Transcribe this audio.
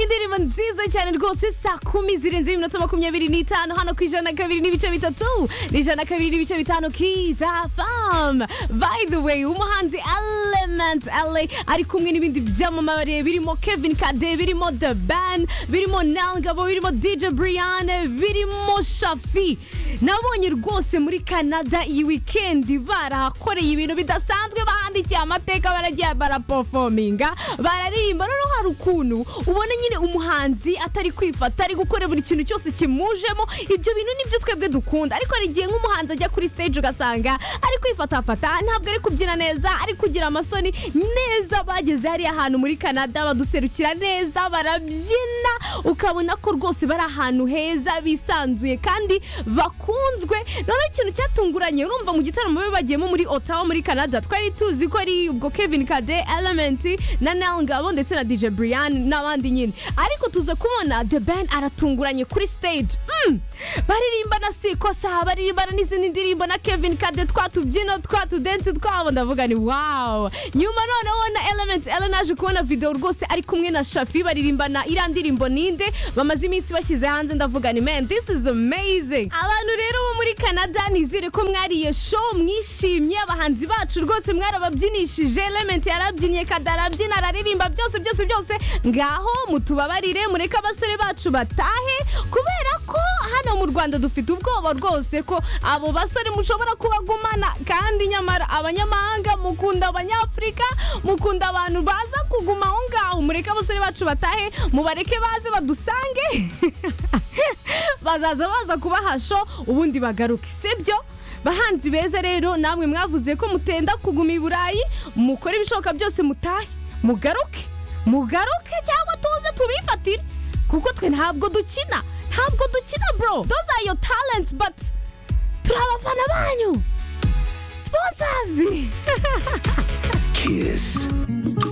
indirimbo nziza cyane rwose saa kumi zirenze iminota makumyabiri n'itanu hano ku ijana na kabiri n'ibice bitatu n'ijana na kabiri n'ibice bitanu kiza famu by the way umuhanzi element ale ari kumwe n'ibindi byamamare birimo kevin kade birimo the ban birimo nangabo birimo dj brian birimo shafi nabonye rwose muri canada iyi wikendi barahakoreye ibintu bidasanzwe bahandikiye amateka baragiye barapofominga bararirimba noneho hari ukuntu ubona nyine umuhanzi atari kwifata ari gukora buri kintu cyose kimujemo ibyo bintu nibyo twebwe dukunda ariko hari igihe nk'umuhanzi ajya kuri stage ugasanga ari kwifatafata ntabwo ari kubyina neza ari kugira amasoni neza bageze hariya ahantu muri canada baduserukira neza barabyina ukabona ko rwose bari ahantu heza bisanzuye kandi bakunzwe noneho ikintu cyatunguranye urumva mu gitaramo babe bagiyemo muri otawa muri canada twari tuzi ko ari ubwo kevin kade elementi na nel ngabo ndetse na dj brian n'abandi nyine ariko tuza kubona the band aratunguranye kuri stage Mm! baririmba na sikosa baririmbana n'izindi ndirimbo na kevin kade twatubyino twatudensi twabo ndavuga ni wow nyuma noneho na elementi ela naje kubona video rwose ari kumwe na shafi baririmbana iriya ndirimbo ninde bamaze iminsi bashyize hanze ndavuga ni man this is amazing abantu rero bo muri canada nizere ko mwariye show mwishimye abahanzi bacu rwose mwarababyinishije elementi yarabyinnye kadarabyina araririmba byose byose byose ngaho mutubabarire mureke abasore bacu batahe kubera ko hano mu rwanda dufite ubwoba rwose ko abo basore mushobora kubagumana kandi nyamara abanyamahanga mukunda abanyafurika mukunda abantu baza kuguma aho ngaho mureke abasore bacu batahe mubareke baze badusange bazaza baza kubahasho ubundi bagaruke sibyo bahanzi beza rero namwe mwavuze ko mutenda kuguma i burayi mukore ibishoboka byose mutahe mugaruke mugaruke cyangwa tuze tubifatire kuko twe ntabwo dukina ntabwo dukina bro those are your talents but turi abafana banyu sponsors Kiss.